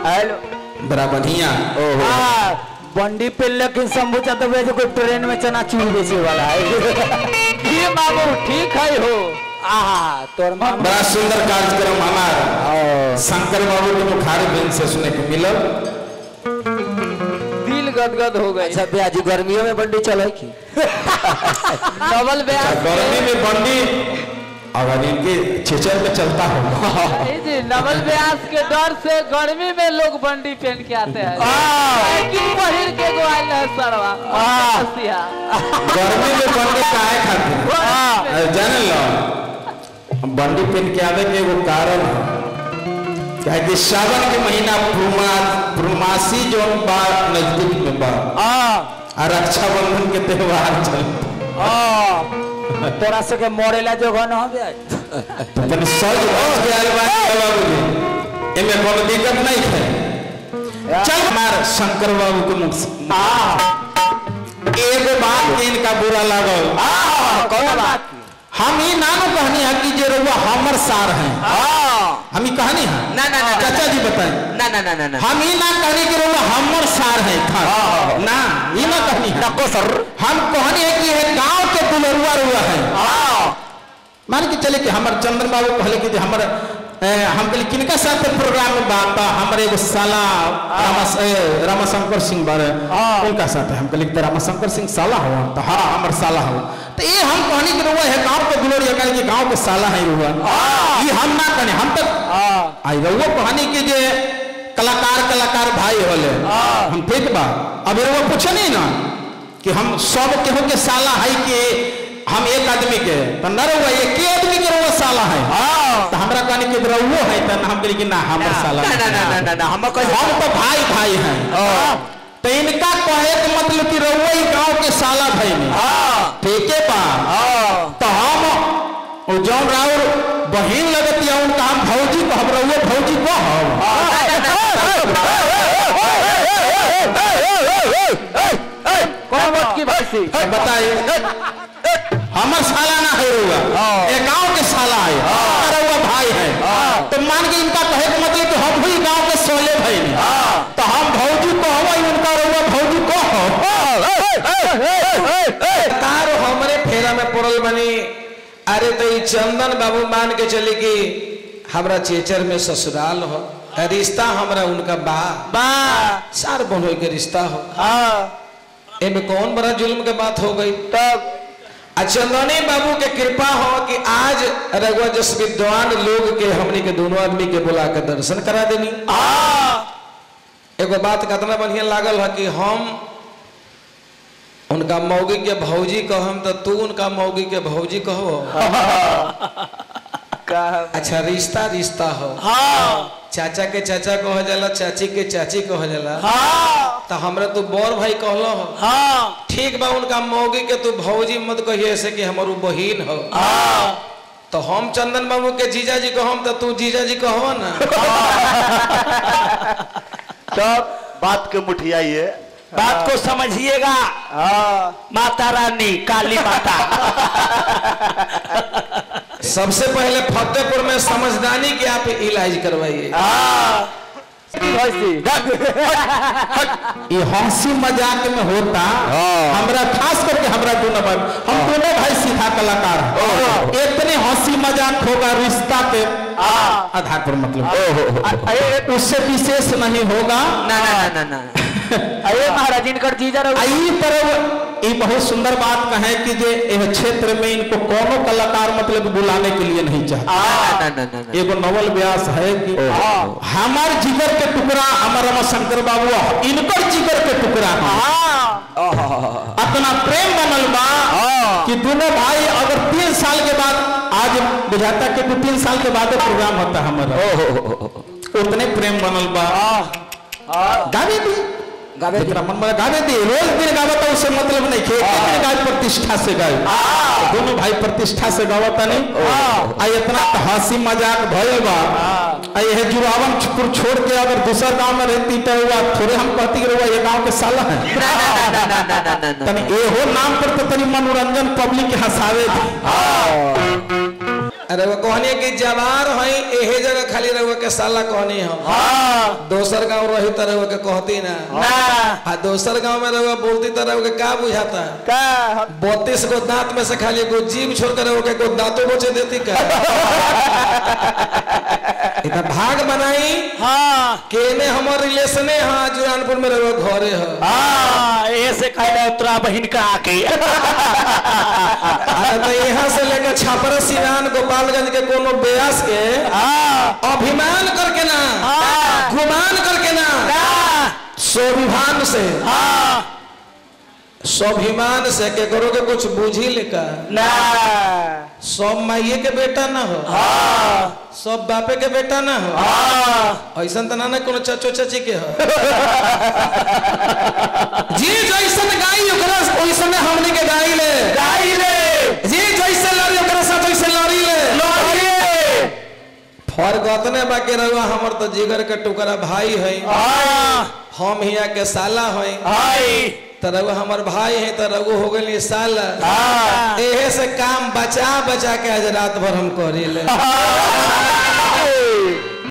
Hello बड़ा बढ़िया हाँ बंडी पे लेकिन शंभू चतुर्वे जो कोई ट्रेन में चनाचूर बेचे वाला है ये बाबू ठीक है हो आहा तोर मामा बड़ा सुंदर कार्यक्रम हमारा शंकर बाबू के मुखारी बिन से सुने के मिलल दिल गदगद हो गई अच्छा ब्याजी गर्मियों में बंडी चले की डबल ब्याज गर्मी में बंडी अगर इनके चेचर में चलता होगा जी नवल व्यास के डर से गर्मी में लोग बंडी पहन के आते हैं साइकिल पहिर के गोवाल है सरवा हंसिया। गर्मी में बंडी काहे खातिर अरे जाने लो बंडी पहन के आवे के एगो कारण है क्या कि सावन के महीना पूर्णमा पूर्णमासी जो बा नजदीक में बा आ रक्षाबंधन के त्योहार चल तोरा से के मोड़ेला जो घन हो ब्याज तने सज बच के आयल बा बाबू एमे कोनो दिक्कत नहीं है चल मार शंकर बाबू के मुख से एगो बात के इनका बुरा लागल कौन बात हम ही नानो कहनी है कि जे रउआ हमर सार हैं हम ही कहनी है ना, ना, ना, ना। चाचा जी बताएं ना ना ना ना ना हम ही ना कहनी कि रउआ हमर सार हैं था ना ये ना कहनी है नको सर हम कहनी है कि ये गांव के दुलरुआ रुआ है मान के चले कि हमर चंद्र बाबू कहले कि जे हमर ए, हम कहली किनका साथ प्रोग्राम में बात बा हमर एगो साला रामस ए, रामाशंकर सिंह बारे उनका साथ है हम कहली कि रामाशंकर सिंह साला हो तो हाँ हमर साला हो तो ये हम कहनी कि रुआ है गांव के दुलरुआ कहली कि गांव के साला है रुआ ये हम ना कहनी हम तक आई रुआ कहनी कि जे कलाकार कलाकार भाई होले हम ठीक बा अब रुआ पूछे नहीं ना कि हम सब केहू के साला है कि हम एक आदमी के तो न रहुआ एक ही आदमी के रहुआ साला है तो हमरा कहनी कि रहुओ है तो हम कहली कि ना हमर साला ना ना ना ना ना ना हम कहे हम तो भाई भाई हैं तो इनका कहे के मतलब कि रहुआ ही गांव के साला भाई में ठीक है बा तो हम वो जौन राउर बहिन लगती है उनका हम भौजी को हम रहुआ भौजी को कौन बात की भाई सी हम बताइए हमर साला ना है रहुआ ये गांव के साला है हमारा रहुआ भाई है तो मान के इनका कहे के मतलब कि हम भी गांव के सोले भाई ने तो हम भौजी को हम उनका रहुआ भौजी को तार हमरे फेरा में पड़ल बनी अरे तो ई चंदन बाबू मान के चली कि हमरा चेचर में ससुराल हो रिश्ता हमरा उनका बा बा सार बहनोई के रिश्ता हो हाँ एमे कौन बड़ा जुल्म के बात हो गई तब आ चंदनी बाबू के कृपा हो कि आज रघुआ जस विद्वान लोग के हमनी के दोनों आदमी के बुला के दर्शन करा देनी एगो बात कतना बढ़िया लागल है कि हम उनका मौगी के भौजी कहम तो तू उनका मौगी के भौजी कहो अच्छा रिश्ता रिश्ता हो चाचा के चाचा कह जाला चाची के चाची कह जाला तो हमरा तू बड़ भाई कहलो हो ठीक बा उनका मौगी के तू भौजी मत कहिए ऐसे कि हमर उ बहिन हो तो हम चंदन बाबू के जीजा जी कहम तो तू जीजा जी कहो ना तब बात के मुठियाइए बात को समझिएगा माता रानी काली माता सबसे पहले फतेहपुर में समझदारी के आप इलाज करवाइए ये हंसी मजाक में होता हमरा खास करके हमरा दोनों भाई हम दोनों भाई सीधा कलाकार हैं इतने हंसी मजाक होगा रिश्ता के आधार पर मतलब उससे विशेष नहीं होगा ना ना ना ना ना अरे महाराज इनकर जीजा रहो आई तरह ये बहुत सुंदर बात कहे कि जे यह क्षेत्र में इनको कोनो कलाकार मतलब बुलाने के लिए नहीं चाहते ना ना ना ना एगो नवल व्यास है कि हमार जिगर के टुकड़ा हमार रमाशंकर बाबू इनकर जिगर के टुकड़ा है अपना प्रेम बनल बा कि दोनों भाई अगर तीन साल के बाद आज बुझाता कि दो तीन साल के बाद प्रोग्राम होता है हमारा उतने प्रेम बनल बा गावे दी गावे दी मन में गावे दी रोज दिन गावे तो उससे मतलब नहीं खे एक दिन गावे प्रतिष्ठा से गावे दोनों भाई प्रतिष्ठा से गावता नहीं आ इतना तो हंसी मजाक भइल बा आ ये जुरावन छुपुर छोड़ के अगर दूसरा गांव में रहती तो हुआ थोड़े हम कहती कि ये गांव के साला है ना ना ना ना ना ना ना तनी एहो नाम पर तो तनी मनोरंजन पब्लिक के हंसावे थी अरे वो कहनी कि जवार हई एहे जगह खाली रहुआ के साला कहनी हम हाँ दोसर गांव रही त रहुआ के कहती ना ना आ दोसर गांव में रहुआ बोलती त रहुआ के का बुझाता का बत्तीस गो दांत में से खाली एगो जीभ छोड़ कर रहुआ के एगो दांतों बचे देती का इतना भाग बनाई हाँ केने हमर रिलेशने हाँ जुरानपुर में रहुआ घरे है हाँ ऐसे कहले तोरा बहिन का आके अरे तो यहाँ से लेकर छापरा सिवान गोपालगंज के कोनो ब्यास के हाँ अभिमान करके ना हाँ। गुमान करके ना ना स्वाभिमान से हाँ स्वाभिमान से के करो के कुछ बूझी लेका ना सब माइये के बेटा ना हो हाँ सब बापे के बेटा ना हो हाँ ऐसा तो ना ना कोनो चाचो चाची के हो जी जैसन गाई ओकरा ओइसने हमने के गाई ले गाई रे जी जैसे लड़ी ओकरा साथ वैसे लड़ी ले लड़िए फर्क अतने बाकी रहुआ हमर तो जिगर के टुकड़ा भाई है हाँ हम हिया के साला है हाय तो रघु हमर भाई है तो रघु हो गई साला हाँ एहे से काम बचा बचा के आज रात भर हम करी ले हाँ